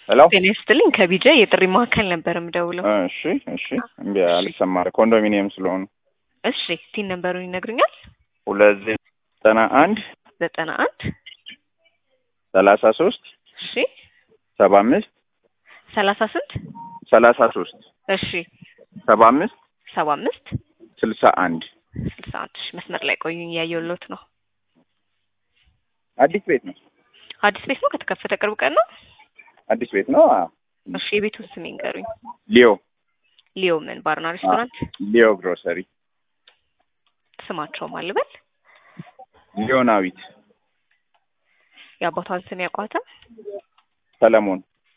ሄሎ ጤና ይስጥልኝ ከቢጃ የጥሪ ማዕከል ነበር የምደውለው። እሺ እሺ እምቢ አልሰማ አለ ኮንዶሚኒየም ስለሆኑ እሺ ቲን ነበሩን ይነግሩኛል? ሁለት ዘጠና አንድ ዘጠና አንድ ሰላሳ ሶስት እሺ ሰባ አምስት ሰላሳ ስንት ሰላሳ ሶስት እሺ ሰባ አምስት ሰባ አምስት ስልሳ አንድ ስልሳ አንድ እሺ መስመር ላይ ቆዩኝ እያየሁሎት ነው። አዲስ ቤት ነው። አዲስ ቤት ነው ከተከፈተ ቅርብ ቀን ነው። አዲስ ቤት ነው። አዎ። እሺ የቤቱን ስም ይንገሩኝ። ሊዮ ሊዮ ምን ባርና ሬስቶራንት ሊዮ ግሮሰሪ ስማቸው ማልበል ሊዮናዊት የአባቷን ስም ያውቋታል? ሰለሞን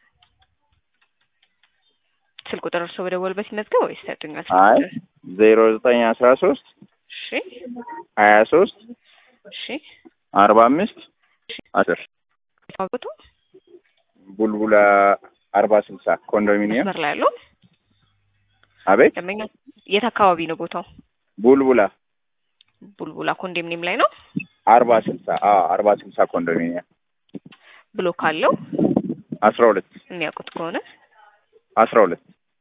ስልክ ቁጥር እርስዎ በደወሉበት ይመዝገብ ወይስ ሰጡኛል? አይ ዜሮ ዘጠኝ አስራ ሶስት እሺ ሀያ ሶስት እሺ አርባ አምስት አስር ታውቁቱ ቡልቡላ አርባ ስልሳ ኮንዶሚኒየም መስመር ላይ ያለው አቤት ደንበኛ የት አካባቢ ነው ቦታው? ቡልቡላ ቡልቡላ ኮንዶሚኒየም ላይ ነው አርባ ስልሳ አዎ አርባ ስልሳ ኮንዶሚኒየም ብሎ ካለው አስራ ሁለት የሚያውቁት ከሆነ አስራ ሁለት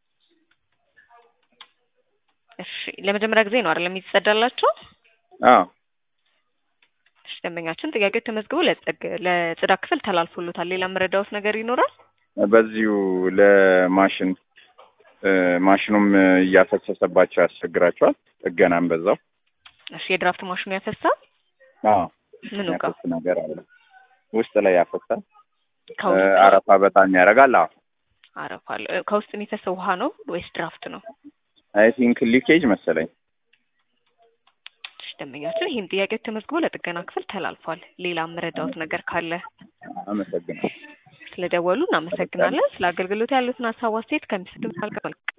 እሺ ለመጀመሪያ ጊዜ ነው አይደለም የተጸዳላቸው? አዎ እሺ ደንበኛችን ጥያቄው ተመዝግቦ ለጸግ- ለጽዳት ክፍል ተላልፎሎታል። ሌላ መረዳዎት ነገር ይኖራል? በዚሁ ለማሽን እ ማሽኑም እያፈሰሰባቸው ያስቸግራቸዋል። ጥገናም በዛው እሺ የድራፍት ማሽኑ ያፈሳል? አዎ ምኑ ጋር? ያፈስ ነገር አለ ውስጥ ላይ ያፈሳል። እ ከውስጥ አረፋ በጣም ያደርጋል። አዎ አረፋ አለ። እ ከውስጥ የሚፈሰው ውሃ ነው ወይስ ድራፍት ነው? አይ ቲንክ ሊኬጅ መሰለኝ። እሺ ደንበኛችን ይህን ጥያቄ ተመዝግቦ ለጥገና ክፍል ተላልፏል። ሌላ መረዳዎት ነገር ካለ አመሰግናለሁ። ስለደወሉ እናመሰግናለን። ስለ አገልግሎት ያሉትን ሀሳብ አስተያየት ከሚሰጡን መልካም